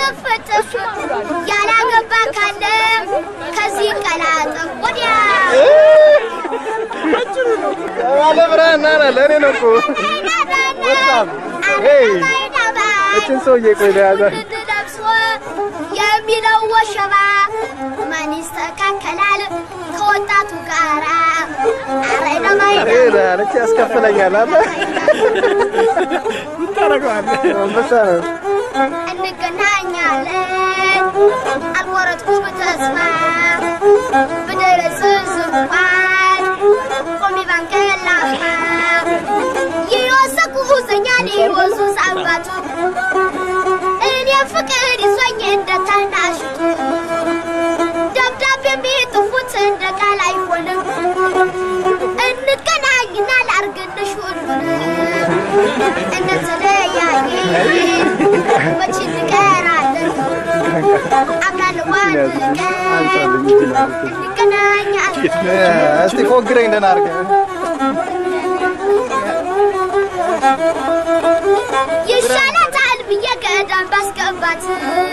ጥፍጥፍ ያላገባ ካለ ከዚህ ቀላጥፍ ወዲያ ባለ ብርሃን ና ና ለእኔ ነው እኮ በጣም ሄይ እችን ሰውዬ ቆይ ለያዛት ለብሶ የሚለው ወሸባ ማን ይስተካከላል ከወጣቱ ጋራ አረ ደማይ ለች ያስከፍለኛል አለ ታረገዋለህ አንበሳ ነው እንገናኛለን አልቆረጥኩም በተስፋ ብደረስስ እንኳን ቆሚ ባንከላፋ የወሰኩ ሁዘኛል ወዙ ሳባቱ እኔ ፍቅር ይዞኝ እንደ ታናሽቱ ደብዳቤ የሚጥፉት እንደ ቃል አይሆንም እንገናኝና ላርግልሽ ሁሉንም እንደተለያየ መች እንቀራለን አምናለሁ አንድ ቀን እንገናኛለን እስቲ ፎግረኝ ደህና አድርገህ ይሻላታል ብዬ ገዳም ባስገባት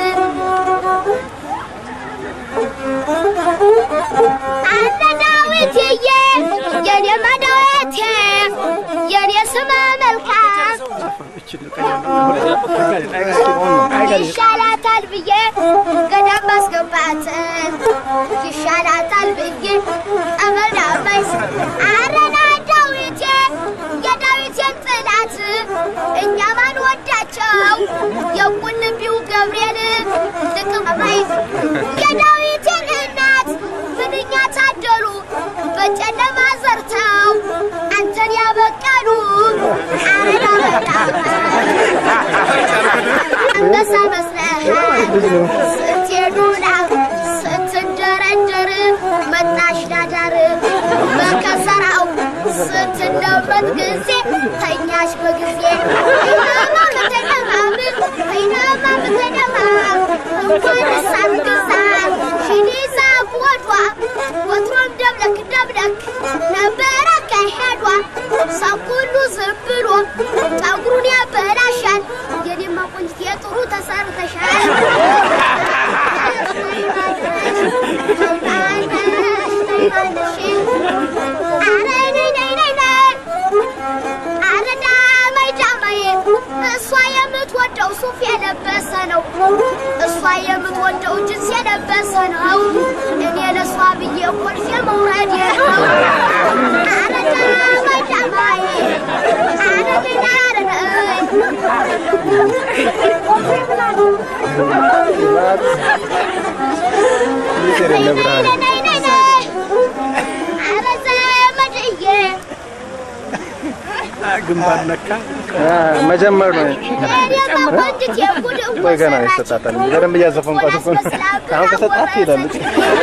አለ ዳዊትዬ የኔ መዳወቴ የኔ ስመ መልካም ይሻላታል ብዬ ገዳም ባስገባት ይሻላታል ብዬ ጠመዳባይስ አረና ዳዊቴ የዳዊቴን ጥላት እኛ ማን ወዳቸው የቁልቢው ገብርኤል ልቅመማይ የዳዊቴን እናት ምንኛ ታደሉ በጨለማ ዘርተው አንተን ያበቀሉ አረና አንበሳ መስለሃል ስትሄዱ ላክ ስትንደረደር መጣሽ ዳዳር በከሰራው ስትለበት ጊዜ ተኛሽ በጊዜ አይናማ በተደማም አይናማ በተደማም እንኳን እሳት ግዛ ሽኒዛ ወዷ ወትሮም ደብለክ ደብለክ ነበረ ከሄዷ ሰው ሁሉ ዝም ብሎ ጠጉሩን ያበላሻል የኔማ ቆንጅት የጥሩ ተሰርተሻል አረ ነይ ነይ ነይ ነይ አረ ዳማይ ዳማይ እሷ የምትወደው ሱፍ የለበሰ ነው እሷ የምትወደው ጅንስ የለበሰ ነው እኔ ለእሷ ብዬ ኮልፌ መውረድ ነው አረ ዳማይ ዳማይ አረ ነይ አረ ነይ ይሄ ብርሃን ነይ ነይ ነይ አረ ዘመድዬ ግንባር ነካ መጀመር ነው እኔማ ቆንጅት የጉድ ወይ ገና ይሰጣታል እንጂ በደንብ እያዘፈንኳት እኮ ነው። አሁን ከሰጣት ትሄዳለች።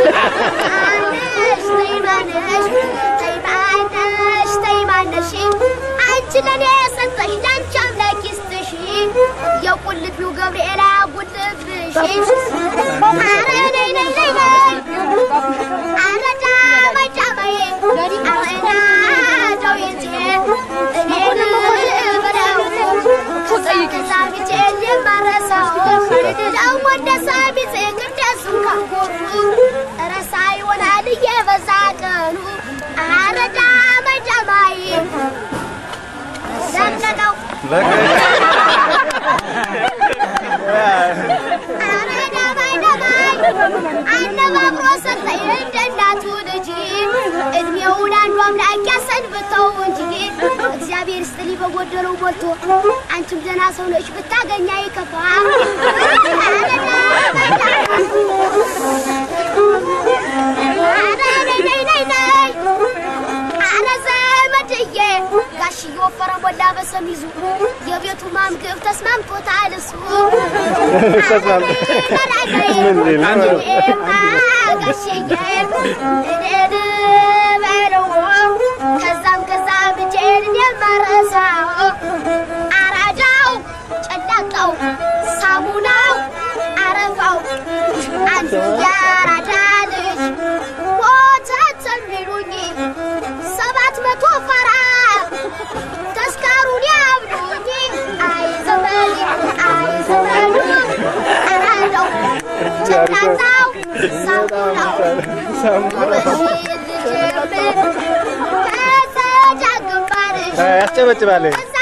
አንቺ ለኔ የሰጠሽ ለአንቺ አምላክ ይስጥሽ የቁልቢው ገብርኤል አያጉልብሽ አረ ነይ ነይ ነይ ነይ አረ ዳማይ ዳማይ አረና ዳዊቴ እኔን በለው ሳቢቴ የማረሳው ደግሞ እንደ ሳቢቴ ቅደስም ካጎሩ ረሳ ይሆናል እየበዛ ቀኑ አረ ዳማይ ዳማይ ለቀቀው አረ ዳማይ ዳማይ አነባብሮ ሰጠኝ እንደ እናቱ ልጅ እድሜውን አንዱ አምላክ ያሰንብተው እንጂ እግዚአብሔር ይስጥልኝ በጎደለው ሞልቶ አንቺም ደህና ሰው ነሽ ብታገኛ ይከፋ አረ ዳማይ ዳማይ አረ ነይ ነይ ነይ ነይ አረ ዘመድዬ ጋሽዬ ወፈረ ሞላ በሰሚዙ የቤቱ ማምግብ ተስማምቶታል እሱ ምን ሊል ነው? ጋሽዬ እኔን በለው ከዛም ከዛም ብቼን የማረሳው አራዳው ጨላቃው ሳሙናው አረፋው አንዱ ያራዳ ልጅ ወተት የሚሉኝ ሰባት መቶ ፈራ ተስካሩን ያብሉኝ አይ ዘመድ አይ ዘመዱ አይ አሪፍ ነው። እንዳዛው ሳሙናው አ፣ ያስጨበጭባል።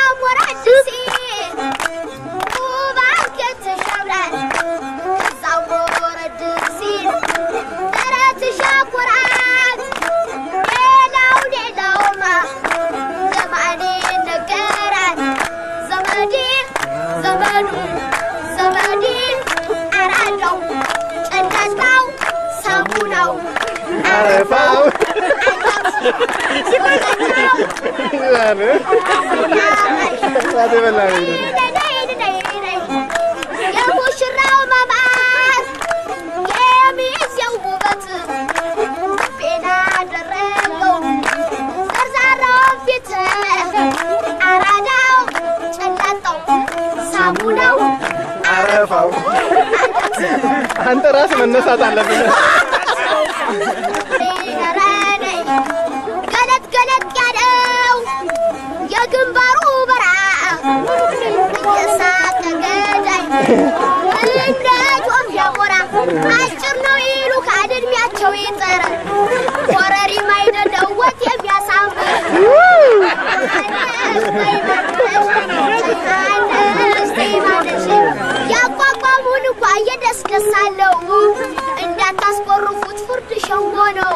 ሳሙናው አረፋው ሳት የበላ ነው ይላል። የሙሽራው ማማር የሚዜው ውበት ፌና አደረገው ዘርዛራው ፊት አራዳው ጨላጣው ሳሙናው አረፋው አንተ ራስህ መነሳት አለብህ። ረረነይ ገለጥ ገለጥ ያለው የግንባሩ በራ እየሳቀ ገዳይ እንደ ጆም ሸሞራ አጭር ነው ይሉ ከእድሜያቸው ይጠረ ኮረሪማ አይደለው ወጥ የሚያሳምር ያቋቋሙን እንኳ እየደስደስ አለው እንዳታስቆርፉት ፍርድ ሸንጎ ነው።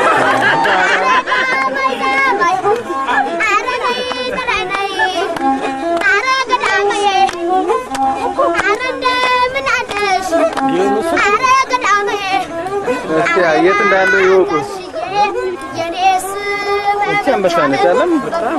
እስኪ የት እንዳለው ይወቁ። እቺ አንበሳ ነች አለም በጣም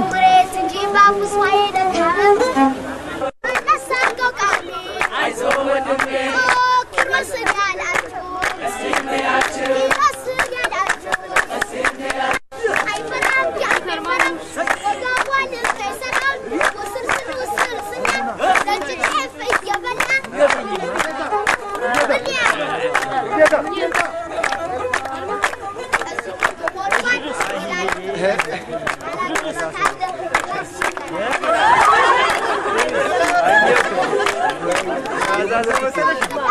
Thank you.